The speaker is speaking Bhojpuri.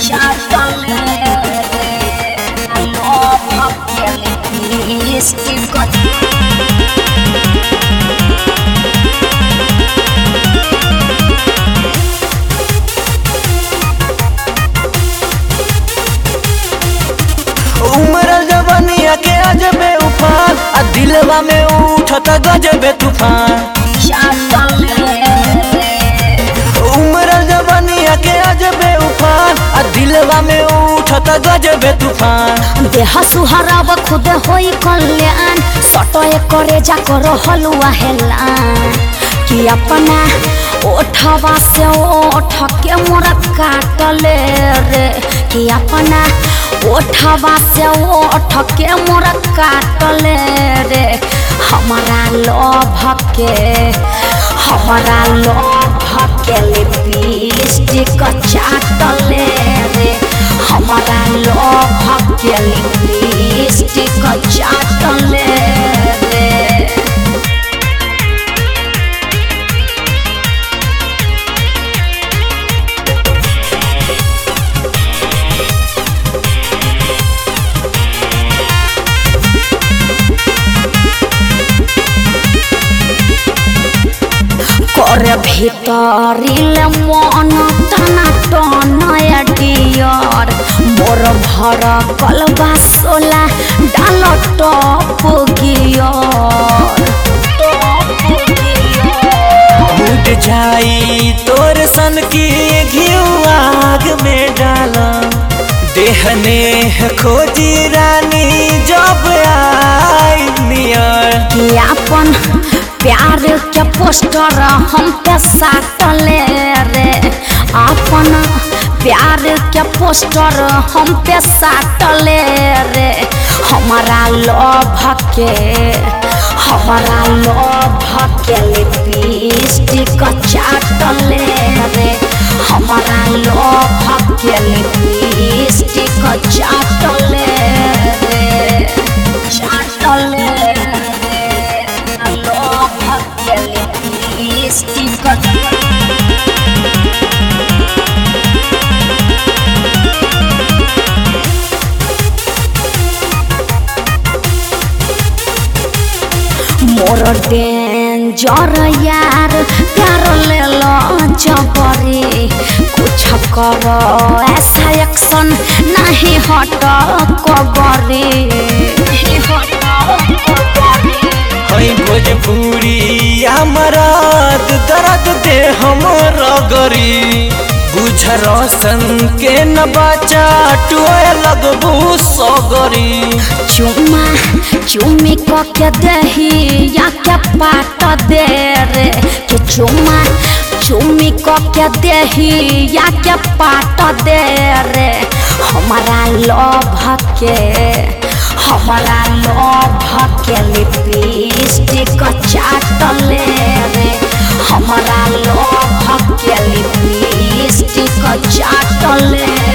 चाटले रे लोभ के लिपस्टिक उमरल जवनिया के अजबे उफान आ दिलवा में उठत गजबे तूफान चाटले रे उमरल जवनिया के अजबे उफान आ दिलवा में उठत गजबे तूफान देह सुहराव खुद होई कल्याण सटय करे जा कर हलुआ हेलान कि अपना ओठवा से ओठ के मोर काटले रे कि अपना ओठवा से ओठ के मोर काटले रे हमारा लोभ के हमारा लोभ के लिपस्टिक चाटले रे हमारा लोभ के लिपस्टिक चाटले रे करे ভিতরিলে মন টানা টনয়া ডিয়র মোর ভর কলবা সোলা ডাল টপ গিয়র उठ जाई तोर सन की घिउ आग में डाला देहने खोजी रानी जब आई नियर कि अपन प्यार के पोस्टर हम पे साटले रे अपन प्यार के पोस्टर हम पे साटले रे हमारा लोभ के हमारा लोभ के लिपस्टिक चाटले रे हमारा लोभ के लिपस्टिक चाटले रे चाटले रे लोभ के लिपस्टिक मोर डेंजर यार प्यार ले लो जबरी कुछ करो ऐसा एक्शन नहीं हट कबरी हई भोजपुरी मराद दर्द दे हमर गरी बुझ रोशन के न बचा टुए लगबू सगरी चुमा चुमी क के दही या के पाट दे रे के चुमा चुमी क के दही या के पाट दे रे हमारा लोभ के हमारा लोभ के लिपस्टिक चाटले रे हमारा लोभ के लिपस्टिक चाटले